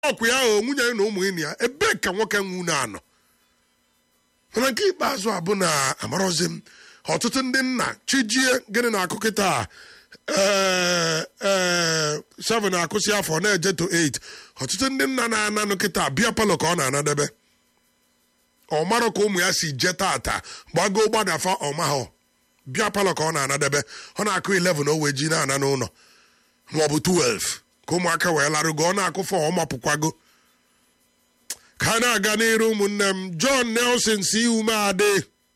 ọkụ ya o nwunye ya na ụmụ enyi ya ebee ka nwoke nwunu anọ mana nke ikpeazụ a bụ na amarọzi m ọtụtụ ndị nna chijie gịnị na-akụ kịta ee ee seven akụsị afọ na-eje to 8 ọtụtụ ndị nna na-ananụ kịta bịa palọ ka ọ na-anadebe ọ marọ ka ụmụ ya si je tata gbago gbadafa ọmahọ bịa palọ ka ọ na-anadebe ọ na-akụ 11 o wee ji na-ana n'ụlọ maọbụ 12 ka ụmụaka wee larụgo ọ na-akụ fọ ọ mapụkwago ka a na-aga n'iru ụmụnne m john nelson si umeadị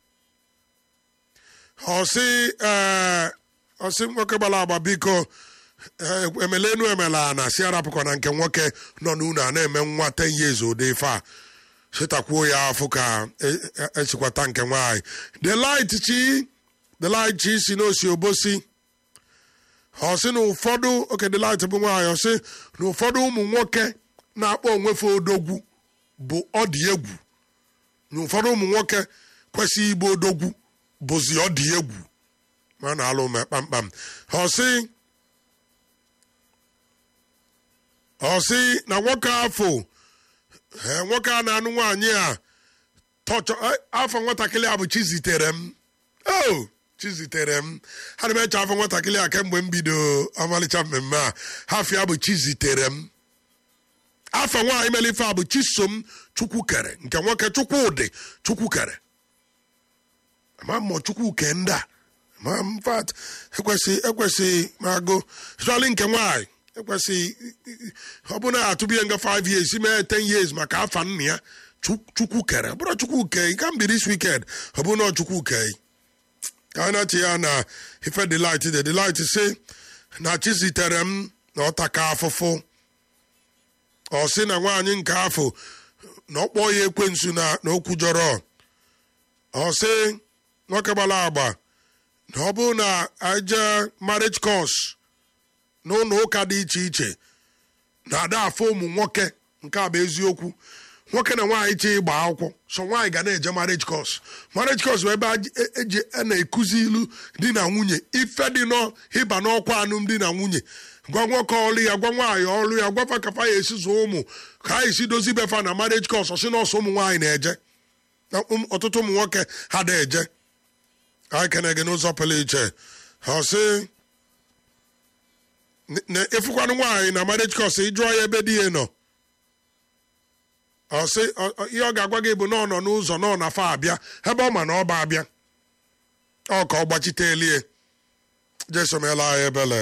ọsị ee ọsị nwoke gbara agba biko emelenu emela na si arapụkwa na nke nwoke nọ n'ụlọ a na-eme nwa 10 years ụdị ife a chetakwuo ya afọ ka esikwata nke nwaanyị the light chi the light chi si n'osi obosi ọ sị na ụfọdụ oke the light bụ nwaanyị ọ sị na ụfọdụ ụmụ nwoke na-akpọ onwefe odogwu bụ ọdị egwu na ụfọdụ ụmụ nwoke kwesịghị ịbụ odogwu bụzi ọdị egwu ma na-alụ ume kpamkpam ọ sị ọ sị na nwoke afọ nwoke a na-anụ nwaanyị a tọchọ afọ nwatakịrị a bụ chizitere m o chizitere m ha na eche afọ nwatakịrị a kemgbe m bido ọmalịcha mmemme a hafịa bụ chizitere m afọ nwaanyị melife a bụ chisom chukwukere nke nwoke chukwudị chukwukere ama mmụọ chukwuke ndị a ma mfat ekwesị ekwesị mago chọlị nke nwaanyị ekwesị ọ bụ na atụbie nga 5 years mee 10 years maka afa nna ya chukwukere ọ bụrụ chukwuke ị ka mbiri this weekend ọ bụ na chukwuke ka a na-achị ya na ife delight the delight si na chizitere m na ọtaka afụfụ ọ sị na nwaanyị nke afọ na ọ kpọọ ya ekwensu na okwu jọrọ ọ sị nwoke gbara agba na ọ bụrụ na aje marriage course n'ụlọ ụka dị iche iche na-ada afọ ụmụ nwoke nke a bụ eziokwu nwoke na nwaanyị chi ịgba akwụkwọ so nwaanyị ga na-eje marriage course marriage course bụ ebe eji na-ekuzi ilu di na nwunye ife dị n'ịba n'ọkwa alụmdi na nwunye gwa nwoke ọlụ ya gwa nwaanyị ọlụ ya gwafa kafa ya esi zụọ ụmụ ka ha esi dozi befa na marriage course ọsị nọọsụ ụmụ nwaanyị na-eje ọtụtụ ụmụ nwoke ha na-eje anyị kene gị n'ụzọ pụrụ iche ọsị na-efukwanụ nwaanyị na marriage course ịjụọ ya ebe di ya nọ ọsị ihe ọ ga-agwa gị bụ na ọ nọ n'ụzọ nọ na fa abịa ebe ọ ma na ọ ba abịa ọ ka ọ gbachite elie jesomela anyị ebele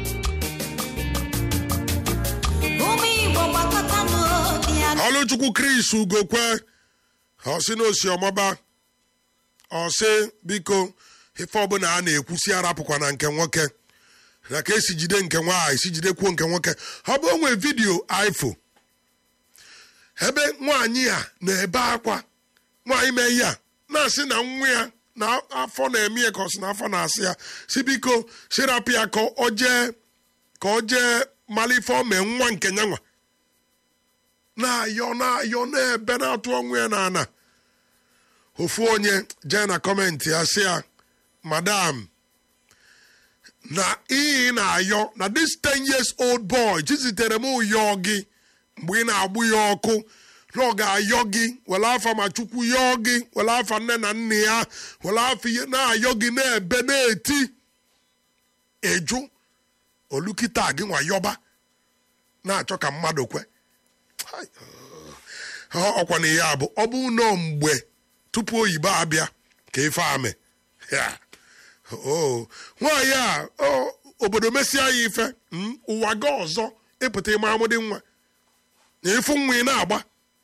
ọlụchukwu kris ugokwe ọsị na osi ọmọba ọsị biko ife ọbụla a na-ekwusi arapụkwa na nke nwoke na ka esi jide nke nwaanyị si jidekwuo nke nwoke ọ bụ onwe vidiyo ifo ebe nwaanyị a na-ebe akwa nwaanyị mee ya na-asị na nwa ya na afọ na-eme ya ka ọ sị na afọ na-asị ya si biko sirapụ ya ka ọ jee ka ọ jee mara ife ọ mee nwa nke nyanwa na-ayọ na-ayọ na-ebe na-atụ ọnwụ ya n'ana ofu onye jee na kọmentị ya sị ya madam na ihe na-ayọ na this 10 years old boy chizitere m ụyọ gị mgbe ị na-agbụ ya ọkụ na ọ ga-ayọ gị were afa ma chukwu yọọ gị were afa nne na nna ya were afa ihe na-ayọ gị na-ebe na-eti eju olukita gị nwa yọba na-achọ ka mmadụ kwe ọkwa na ihe abụ ọ bụ nọ mgbe tupu oyibo abịa ka ife ame nwaanyị a obodo mesia ya ife ụwa ga ọzọ ịpụta ịma amụdị nwa na ịfụ nwa ị na-agba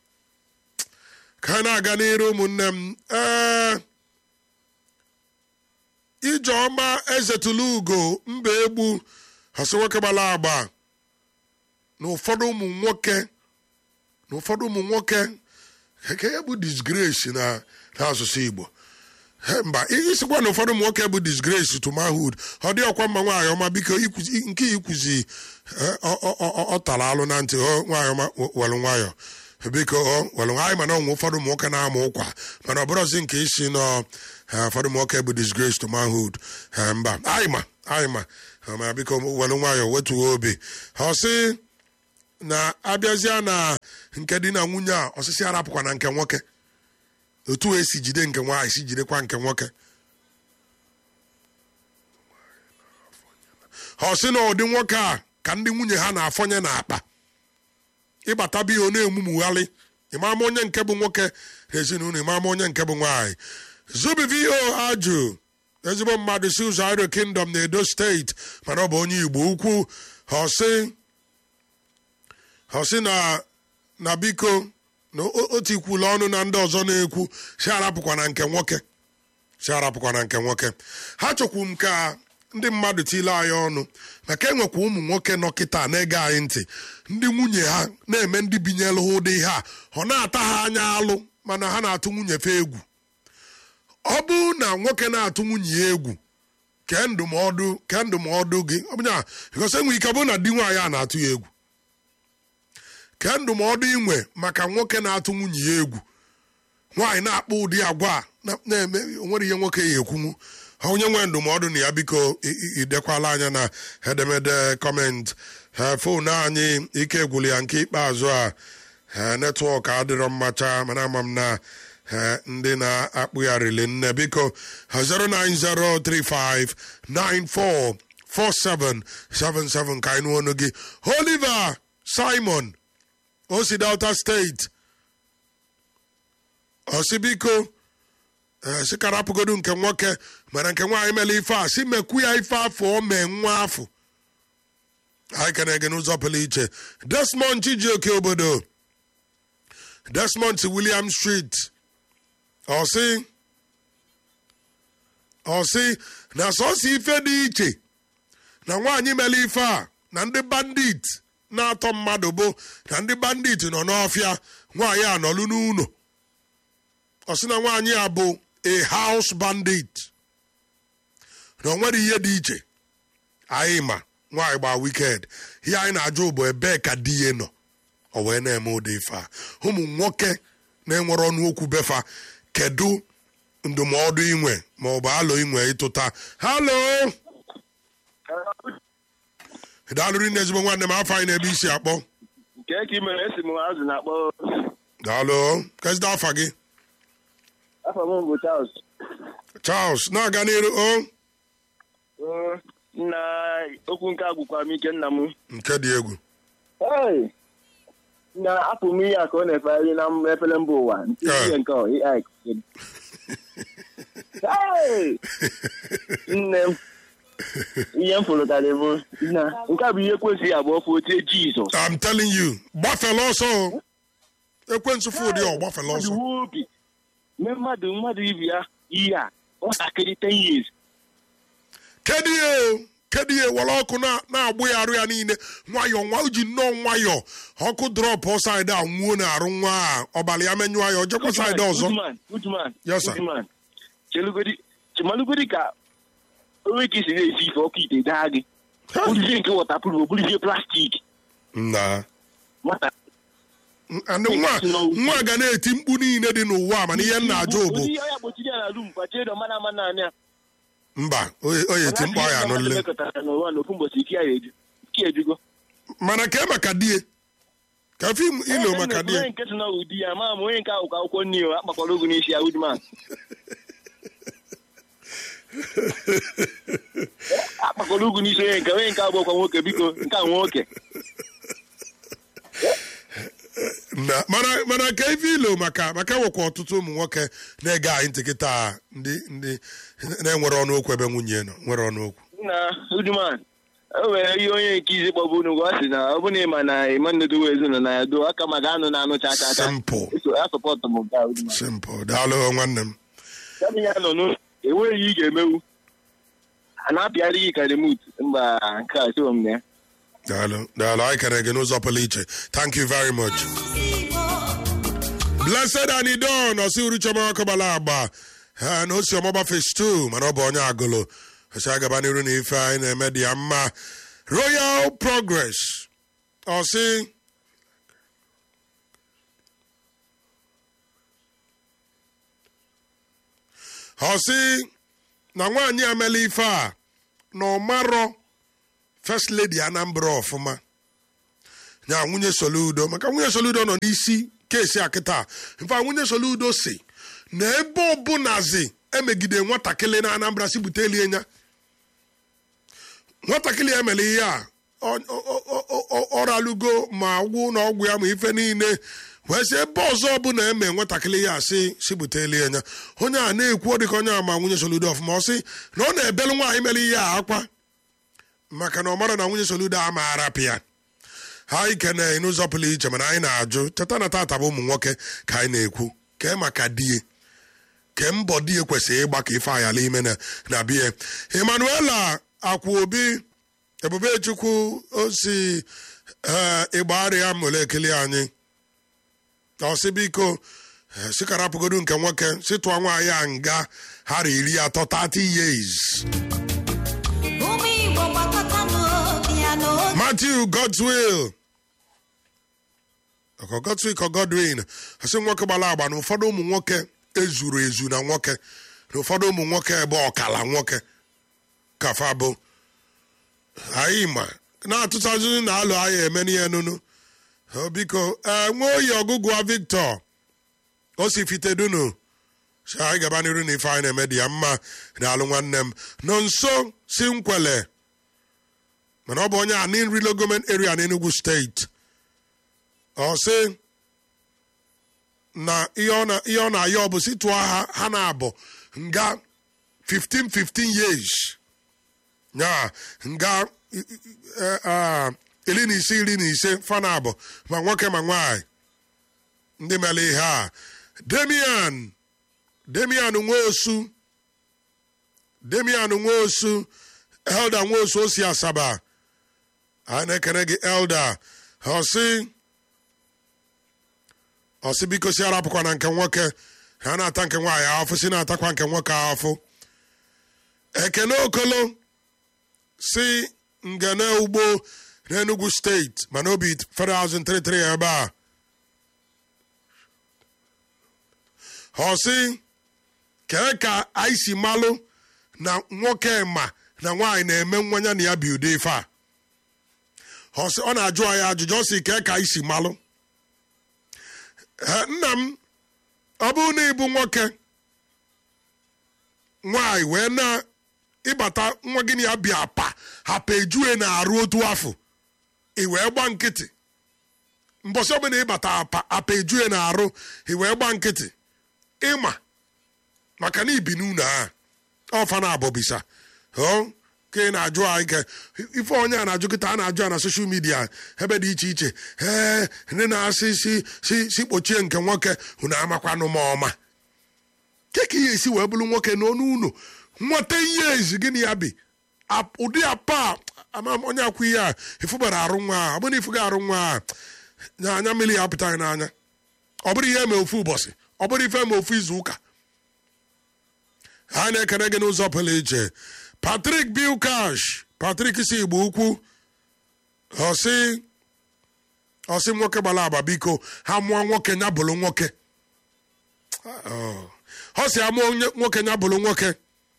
ka a na-aga n'iru ụmụnne m ee ijeọma ezetụla ugo mba egbu asị nwoke gbara agba na ụfọdụ ụmụ nwoke na ụfọdụ ụmụ nwoke ka ya bụ disgrace na n'asụsụ igbo mba isikwa na ụfọdụ ụmụ nwoke bụ disgrace to manhood ọ dị ọkwa mma nwaanyị ọma biko nke ikwuzi ọ tara alụ na ntị nwaanyị ọma welụ nwayọ biko welụ anyị mana ọnwụ ụfọdụ ụmụ nwoke na-ama ụkwa mana ọ bụrụzi nke isi nọ ụfọdụ ụmụ nwoke bụ disgrace to manhood mba anyị ma anyị ma ma biko welụ nwayọ wetuo obi ọ sị na abịazịa na nke di na nwunye a ọsịsị arapụkwa na nke nwoke otu esi jide nke nwaanyị si jidekwa nke nwoke ọ sị na ụdị nwoke a ka ndị nwunye ha na-afọnye n'akpa ịbata biya ọ na-emumugharị ịmama onye nke bụ nwoke ezinụlọ ịmama onye nke bụ nwaanyị zubivo ajụ ezigbo mmadụ si ụzọ iro kingdom na edo steeti mana ọ bụ onye igbo ukwu ọsị ọsị na na biko na otu ikwula ọnụ na ndị ọzọ na-ekwu si arapụkwa na nke nwoke si arapụkwa na nke nwoke ha chọkwu m ka ndị mmadụ tile anyị ọnụ maka enwekwa ụmụ nwoke nọ kịta na-ege anyị ntị ndị nwunye ha na-eme ndị binyelu ha ụdị ihe a ọ na-ata ha anya alụ mana ha na-atụ nwunye fe egwu ọ bụrụ na nwoke na-atụ nwunye ya egwu kee ndụmọdụ kee ndụmọdụ gị ọbụnya bikọs enwe ike bụ na di nwaanyị a na-atụ ya egwu kee ndụmọdụ inwe maka nwoke na-atụ nwunye ya egwu nwaanyị na-akpọ ụdị agwa a na-eme onwere ihe nwoke ya ekwunwu onye nwee ndụmọdụ na ya biko idekwala anya na edemede kọment fon anyị ike gwụrụ ya nke ikpeazụ a netwọk adịrọ mmacha mana ama m na ndị na-akpụgharịrị nne biko 09035944777 ka anyị nụ ọnụ gị Oliver Simon osi Delta steeti osi biko si karapụgodu nke nwoke mana nke nwaanyị mere ife a si mekwu ya ife afọ o mee nwa afọ anyị kene gị n'ụzọ pụrụ iche Desmond Chijioke obodo Desmond William Street ọsị ọsị na sọsọ ife dị iche na nwaanyị mere ife a na ndị bandit na-atọ mmadụ bụ na ndị bandit nọ n'ọfịa nwaanyị a nọlụ n'ụlọ ọsị na nwaanyị a bụ a house bandit na o nwere ihe dị iche anyị ma nwaanyị gba wiked ihe anyị na-ajụ bụ ebee ka di ya nọ o wee na-eme ụdị ife a ụmụ nwoke na-enwere ọnụ okwu befa kedu ndụmọdụ inwe ma ọ bụ alo inwe ịtụta halo daalụrị nne ezigbo nwanne m afọ anyị na-ebe isi akpọ nke ka ị mere esi m azụ na-akpọ daalụ kezida afa gị afọ m bụ Charles Charles na-aga n'iru o na okwu nke agwụkwa m ike nna m nke dị egwu Hey! na apụ m ihe a ka ọ na-efegharị na efere mba ụwa nke ihe nke ọ AI kụziri. Hey! nne m ihe m fụrụ karị bụ na nke a bụ ihe kwesịrị abụọ fụ otie Jizọs I'm telling you gbafela ọsọ o. ekwensu fụ ụdị ọ gbafela ọsọ mmadụ obi mee mmadụ mmadụ ibi ya ihe a nwatakịrị 10 years kedu ihe o kedu ihe were ọkụ na- na-agbụ ya arụ ya niile nwayọọ nwa o ji nnọọ nwayọọ ọkụ drọpụ saịdị a nwuo na-arụ nwa a ọbara ya menyụọ ya ọjọkwa saịdị ọzọ Goodman, Goodman, Yes, sir. Goodman. Chelugodi, chemalugodi ka onwe ka esi na-esi ife ọkụ ite daa gị bụrụzie nke wọtapruf bụrụzie plastik na nwata ndị nwa nwa ga na-eti mkpu niile dị n'ụwa a mana ihe m na-ajụ bụ ụdị ọya gbochiri ya na rum kpachie dọ mana ama naanị ya mba o eti mkpu ya anụle mekọtara n'ụwa n'ofu mbọchị ike ya eju ike ejugo mana kee maka die ka fim ilo maka die onye nke so na ụdị ya ma ma onye nke ahụ ka akwụkwọ nri o akpakwara ogu n'isi ya Goodman akpakwara ogu n'isi onye nke onye nke abụọkwa nwoke biko nke a nwoke na mana mana ka ife ilo maka maka nwekwa ọtụtụ ụmụ nwoke na-ege anyị ntị kịta ndị ndị na-enwere ọnụ okwu ebe nwunye nọ nwere ọnụ okwu na Goodman o nwere ihe onye nke izi kpọbụ unu gwa sị na ọ bụ na ịma na ịma nnedowe ezinụlọ na ya do aka ma ga-anụ na-anụ cha cha cha Simple. eso ya sọpọtụ m nke a Goodman simple daalụ nwanne m ya ya nọ n'ụlọ enweghị ihe ị ga-emewu a na-apịarị gị ka remut mba nke a so m na ya daalụ daalụ anyị kere gị n'ụzọ pụrụ iche thank you very much blessed and idon ọsị uruchoma ọkọbala agba ha na osi ọmọba fish 2 mana ọ bụ onye agụlụ ọsị agaba n'iru na ife anyị na-eme dị ya mma royal progress ọsị ọsị na nwaanyị amela ife a na ọ marọ first lady anambra ọfụma nya nwunye soludo maka nwunye soludo nọ n'isi kesi a kịta mfa nwunye soludo si na ebe ọbụnazi emegide nwatakịrị na anambra si bute elie nya nwatakịrị emere ihe a ọ- ọ- ọ- ọ- ọ ralugo ma gwụ na ọgwụ ya ma ife niile wee sị ebe ọzọ bụ na eme nwatakịrị ya si si bute elie nya onye a na-ekwu dịka onye a ma nwunye soludo ọfụma ọ sị na ọ na-ebelu nwaanyị mere ihe a akwa maka na ọ mara na nwunye soludo a ma arapụ ya ha ikene n'ụzọ pụrụ iche mana anyị na-ajụ cheta na tata bụ ụmụ nwoke ka anyị na-ekwu kee maka die ke mbọ die kwesịrị ịgba ka ife ayala ime na na bie emmanuela akwa obi ebubechukwu osi ee ịgbarịa mole ekele anyị ọsị biko eh, sikarapụgodu nke nwoke si tụọ nwaanyị a nga ha iri atọ 30 years ụmụ igbo gbakọta n'obi ya n'obi Matthew Godswill ọkọ Godswill ka Godwin asị nwoke gbara agba na ụfọdụ ụmụ nwoke ezuru ezu na nwoke na ụfọdụ ụmụ nwoke ebe ọkala nwoke kafa bụ anyị ma na-atụtazụ na alụ anyị eme n'ihe nunu O biko ee nwa oyi ọgụgụ a Victor o si fitedunu si anyị gaba n'iru na ife anyị na-eme dị ya mma na alụ nwanne m nọ nso si nkwele mana ọ bụ onye anin rilo gọọmenti area n'Enugu steeti ọ sị na ihe ọ na- ihe ọ na-ayọ bụ si tụọ ha ha na-abụ nga 15 15 years ya nga i- i- eh, ah, iri na ise iri na ise fa na-abụ ma nwoke ma nwaanyị ndị mere ihe a demian demian nwosu demian nwosu elda nwosu osi asaba a na-ekene gị elda ọsị ọsị biko si arapụkwa na nke nwoke ha na-ata nke nwaanyị afụ si na-atakwa nke nwoke afụ ekene okolo si ngene ugbo n'enugu steeti mana obi federal housing 33 ebe a ọsị kee ka anyị si malụ na nwoke ma na nwaanyị na-eme nwanya na ya bi ụdị ife a ọ sị- ọ na-ajụ anyị ajụjụ ọ sị kee ka anyị si malụ Eh, nna m ọ bụrụ na ịbụ nwoke nwaanyị wee na ịbata nwa gị na ya bịa apa hapa ejue na-arụ otu afọ ị wee gba nkịtị mbọsị ọbụla ịbata apa apa ejue na-arụ ị wee gba nkịtị ịma maka na ibi n'ụlọ a ọfa na abọbisa ọ ka ị na-ajụ anyị ka ife onye a na-ajụ kịta a na-ajụ ya na soshal midia ebe dị iche iche ee ndị na-asị si si si kpochie nke nwoke unu amakwanụ m ọma ke ka ihe esi wee bụrụ nwoke n'ọnụ ụlọ nweta ihe ezi gịnị ya bi Ap- ụdị apa ama m onye akwụ ihe a ifubara arụ nwa a ọ bụrụ na ifuga arụ nwa a nya anya mmiri ya apụtaghị n'anya ọ bụrụ ihe eme ofu ụbọchị ọ bụrụ ife eme ofu izu ụka ha na-ekene gị n'ụzọ pụrụ iche patrik bilkash patrik si igbo ukwu ọsị ọsị nwoke gbara agba biko ha mụọ nwoke nya bụrụ nwoke ọ sị amụọ onye- nwoke nya bụrụ nwoke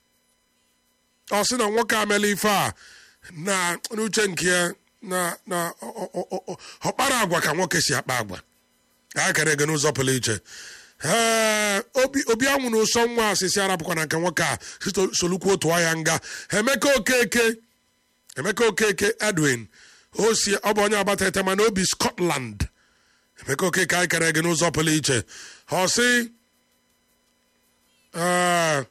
ọ sị na nwoke amela ife a na n'uche nke ya na na ọ- ọ- ọ- ọ- ọkpara agwa ka nwoke si akpa agwa ha kere gị n'ụzọ pụrụ iche ee obi obi anwụ na ụsọ nwa asịsị arapụkwa na nke nwoke a sito- solukwu otu ya nga emeka okeke emeka okeke edwin o si ọ bụ onye agbata ete mana obi scotland emeka okeke anyị kere gị n'ụzọ pụrụ iche ọ sị ee,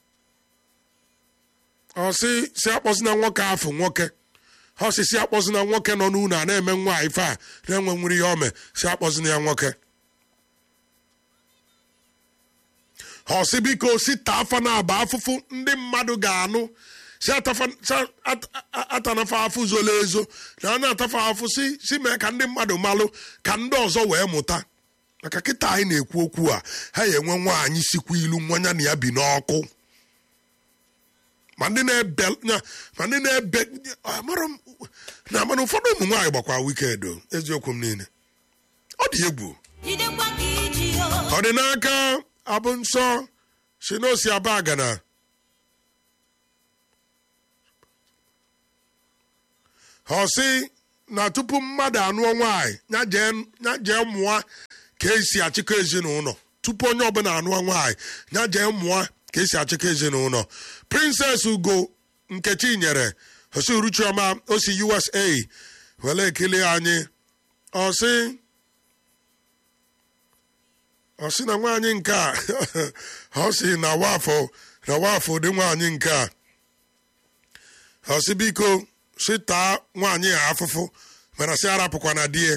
ọ sị si akpọzina nwoke afụ nwoke ọ sị si akpọzina nwoke nọ n'ụlọ a na-eme nwa ife a na-enwe nwere ihe ome si akpọzina ya nwoke ọ sị biko si taa afa na aba afụfụ ndị mmadụ ga-anụ si atafa- si at- a- atanafa afụ zolo ezo na a na-atafa afụ si si mee ka ndị mmadụ malụ ka ndị ọzọ wee mụta maka kịta anyị na-ekwu okwu a ha ya enwe nwaanyị sikwa ilu nwanya na ya bi n'ọkụ ma ndị na-ebe nya- ma ndị na-ebe amara m na mana ụfọdụ ụmụ nwaanyị gbakwa wiked o, eziokwu m niile ọ dị egwu jidekwa ka iji o ọ dị n'aka abụ nsọ si n'osi aba agana ọ sị na tupu mmadụ anụọ nwaanyị ya jee ya jee mụọ ka esi achịkọ ezinụlọ tupu onye ọbụla anụọ nwaanyị ya jee mụọ ka esi achịkọ ezinụlọ princess ugo nkechi nyere osi uruchioma o si usa were ekele anyị ọsị ọsị na nwaanyị nke a ọ sị na wafọ na wafọ dị nwaanyị nke a ọsị biko sị taa nwaanyị a afụfụ mana sị arapụkwa na die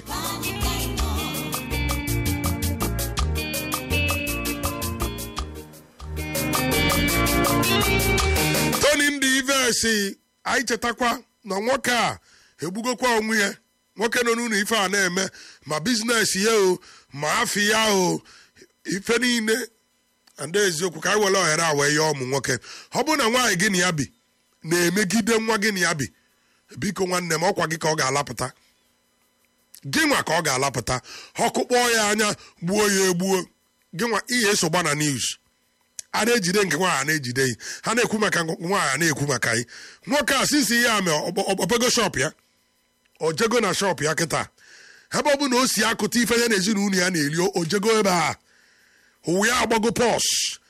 tony ndị ivesi anyị chetakwa na nwoke a egbugokwa onwe ya nwoke nọ n'ụlọ ife a na-eme ma biznes ya o ma afọ ya o ife niile ndị eziokwu ka anyị were ohere a wee yọọ ụmụ nwoke ọ bụrụ na nwaanyị gị na ya bi na-emegide nwa gị na ya bi biko nwanne m ọkwa gị ka ọ ga-alapụta gị nwa ka ọ ga-alapụta ọkụ kpọọ ya anya gbuo ya egbuo gị nwa ihe eso gba na news a na-ejide nke nwaanyị a na-ejide yi ha na-ekwu maka nwaanyị a na-ekwu maka yi nwoke a sisi ya mee ọbego shop ya ojego na shop ya kịta ebe ọ bụ na o si akụta ife ya na ezinụlọ ya na-eri ojego ebe a ụwa ya agbago pọs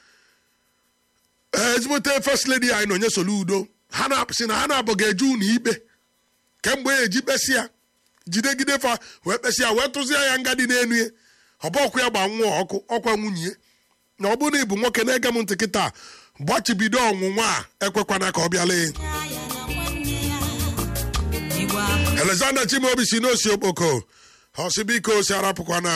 ezigbote first lady anyị na onye solu udo ha na-apụsị na ha na-abụ ga-eje ụlọ ikpe kemgbe ya eji kpesịa jidegide fa wee kpesịa wee tụzie ya nga dị n'enu ya ọba ọkụ ya gba nwa ọkụ ọkwa nwunye ya na ọ bụrụ na ị bụ nwoke na-ege m ntị kịta gbachibido ọnwụnwa a ekwekwana ka ọ bịala alexander chimaobi si n'osi okpoko ọsị biko si arapụkwana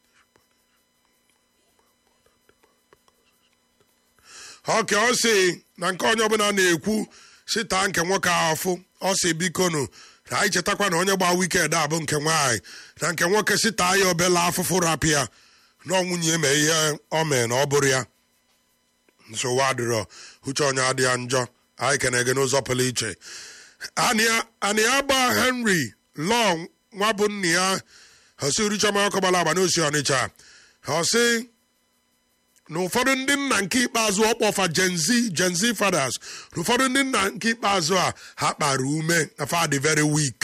oke ọ sị na nke onye ọbụla na-ekwu si taa nke nwoke ahụ afụ ọ sị bikonu na anyị chetakwa na onye gba wiked a bụ nke nwaanyị na nke nwoke si taa ya obela afụfụ rapụ ya na ọnwụnye eme ihe ọ mee na ọ bụrụ ya nsogbu adịrọ uche onye adị ya njọ anyị kene gị n'ụzọ pụrụ iche anị ya gba henry lọ nwa bụ nna ya hosi urichọma ọkọbala agba n'osi ọnịcha hosi na ụfọdụ ndị nna nke ikpeazụ ọkpọfa genzi genzi fathers na ụfọdụ ndị nna nke ikpeazụ a ha kpara ume na fa dị very weak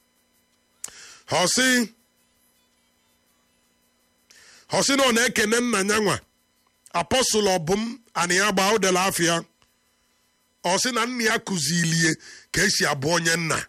hosi hosi na ọ na-ekene nna ya nwa apọstụl ọbụm anị ya gba ụdela afịa ọ sị na nna ya kụzilie ka esi abụ onye nna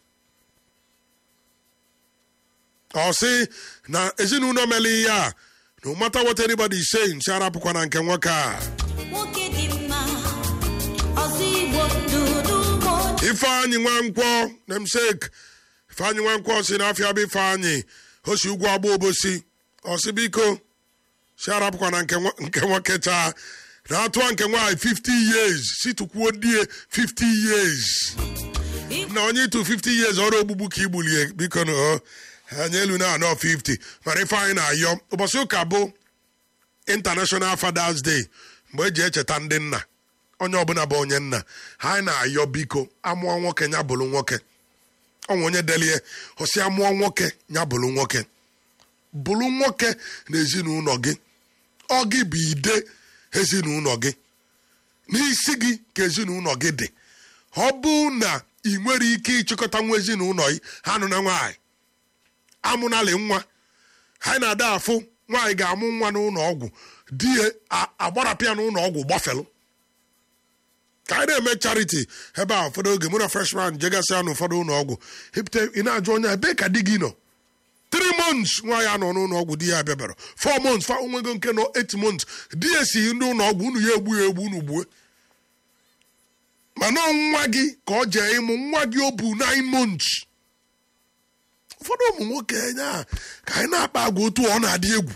ọ sị na ezinụlọ mere ihe a no matter what anybody is saying si arapụkwa na nke nwoke a nwoke dị mma ọzọ igbo dudu ugbo ifeanyị nwankwọ nemsek ifeanyị nwankwọ si n'afịa bụ ifeanyị o si ugwu agba obosi ọ sị biko si arapụkwa na nke nwo- nke nwoke taa na-atụa nke nwaanyị 50 years si tụkwuo die 50 years na onye ịtụ 50 years ọrụ ogbugbu ka igbulie biko na o anya elu na anọ 50 mana ife anyị na-ayọ ụbọchị ụka bụ international fathers day mgbe eji echeta ndị nna onye ọbụla bụ onye nna ha anyị na-ayọ biko amụọ nwoke ya bụrụ nwoke ọnwa onye delie ọsị amụọ nwoke ya bụrụ nwoke bụrụ nwoke na ezinụlọ gị ọ gị bụ ide ezinụlọ gị n'isi gị ka ezinụlọ gị dị ọ bụ na ị nwere ike ịchịkọta nwa ezinụlọ gị ha nụ na nwaanyị amụnalị nwa ha na-ada afụ nwaanyị ga-amụ nwa n'ụlọ ọgwụ di ya a- agbarapịa n'ụlọ ọgwụ gbafelu ka anyị na-eme charity ebe a ụfọdụ oge mụ na freshman jegasịa n'ụfọdụ ụlọ ọgwụ epụta ị na-ajụ onye ebee ka di gị nọ three months nwa ya nọ n'ụlọ ọgwụ di ya bịabara four months fa onwego nke nọ eight months di ya si ndị ụlọ ọgwụ unu ya egbu ya egbu unu gbue mana nwa gị ka ọ jee ịmụ nwa gị o bu nine months ụfọdụ ụmụ nwoke nya ka anyị na-akpa agwa otu ọ na-adị egwu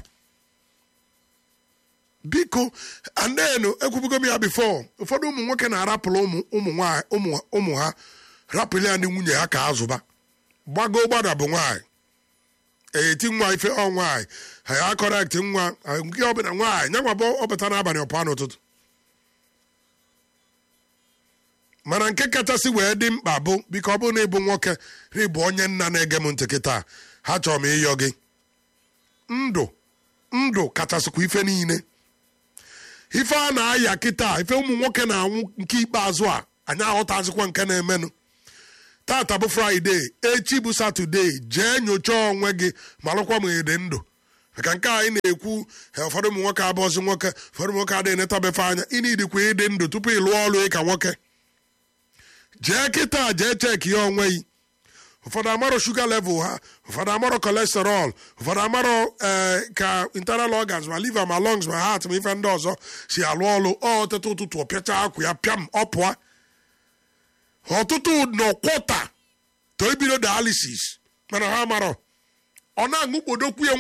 biko andenu ekwubugo m ya bifo ụfọdụ ụmụ nwoke na-arapụrụ ụmụ ụmụ nwaanyị ụmụ ụmụ ha rapụrụ ya ndị nwunye ha ka azụba gbago gbada bụ nwaanyị eti nwa ife ọ nwaanyị ha ya kọrekt nwa nke ọbụla nwaanyị nyanwa bụ ọbata n'abalị ọpụa n'ụtụtụ mana nke kachasị wee dị mkpa bụ biko ọ bụrụ na ịbụ nwoke na ịbụ onye nna na-ege m ntị kịta ha chọrọ m ịyọ gị ndụ ndụ kachasịkwa ife niile ife a na-aya kịta ife ụmụ nwoke na-anwụ nke ikpeazụ a anyị aghọtazikwa nke na-emenụ tata bụ fraịde echi bụ satọde jee nyochaa onwe gị malụkwa ma ịdị ndụ maka nke anyị na-ekwu he, ụfọdụ ụmụ nwoke abụọzi nwoke ụfọdụ ụmụ nwoke adịghị netabefe anya ị na-idikwa ịdị ndụ tupu ị lụọ ọrụ ịka nwoke jee kịta jee cheki ya onwe gị ụfọdụ amarọ shuga level ha ụfọdụ amarọ kolesterọl ụfọdụ amarọ ee ka internal organs ma liver ma lungs ma heart ma ife ndị ọzọ si alụ ọlụ ọ ọtụtụ ụtụtụ ọ pịacha akwụ ya pịam ọ pụọ ọtụtụ nọ kwọta to ebido dialysis mana ha amarọ ọ na-aṅụ kpodokwu ya